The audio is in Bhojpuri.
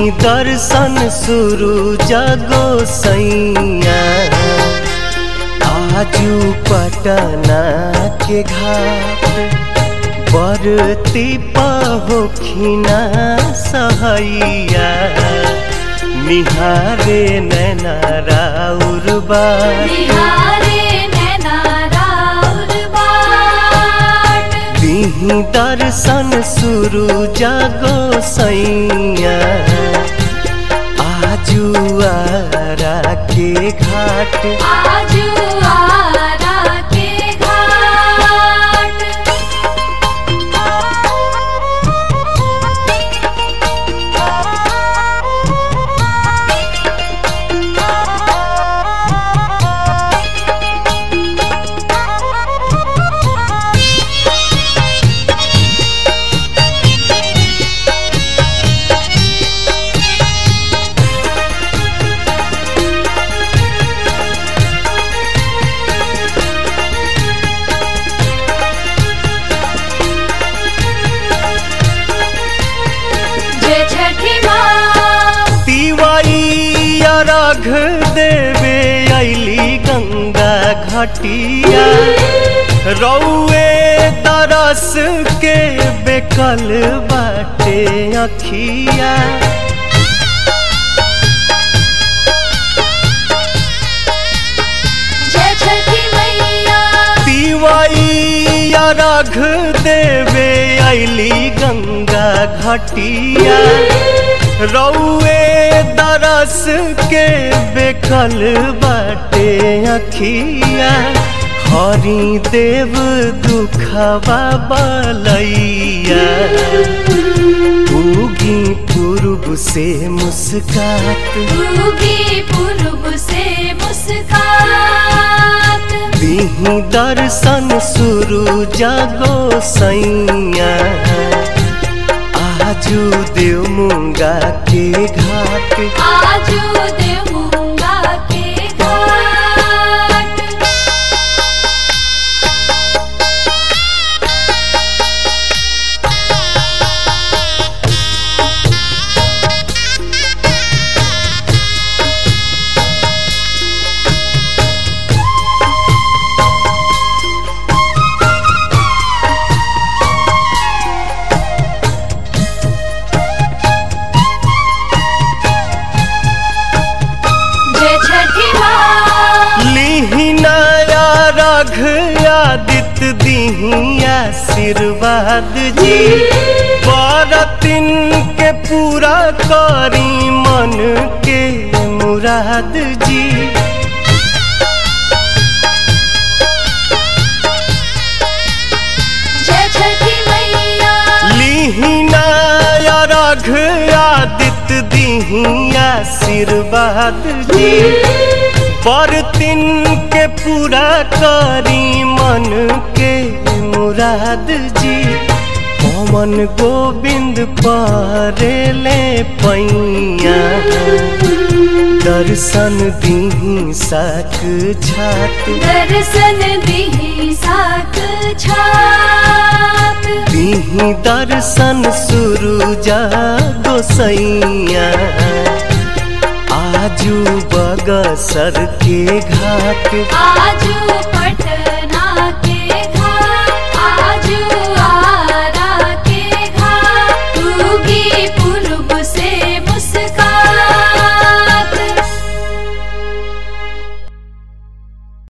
दीही दर्शन शुरू जगो सैया आजू पटना के घाट बरती पहोखिना सहैया निहारे नैना राउर बार बिहारे नैना राउर बाट दीही दर्शन शुरू जगो सैया आजू आरा के घाट आजू आरा के घाट जय छठी माँ तिवारी अर्घ देवे अली गंगा घटिया रौए तरस के बेकल बाटे अखिया जय छठी मैया तिवाई अर्घ देवे अली गंगा घटिया रौए दरस के बेकल बाटे अखिया हरि देव दुखवा बलैया उगी पूर्व से मुस्कात उगी पूर्व से मुस्कात दीही दर्शन शुरू जगो सैया आजू देव मुंगा के घाट आजू देवूंगा के घाट जय छठी माँ लीही नया रघ आदित्य दीही आशीर्वाद जी बरतिन के पूरा करी मन के मुराद जी जय छठी मैया लीहिना रघ आदित्य दीही आशीर्वाद जी बरतिन के पूरा करी मन के मुराद जी पवन गोविंद परेले पैया दर्शन दीही साक छात दर्शन दिही साक छात दीही दर्शन शुरू जागो सैया आजू बगसर के घाट आजू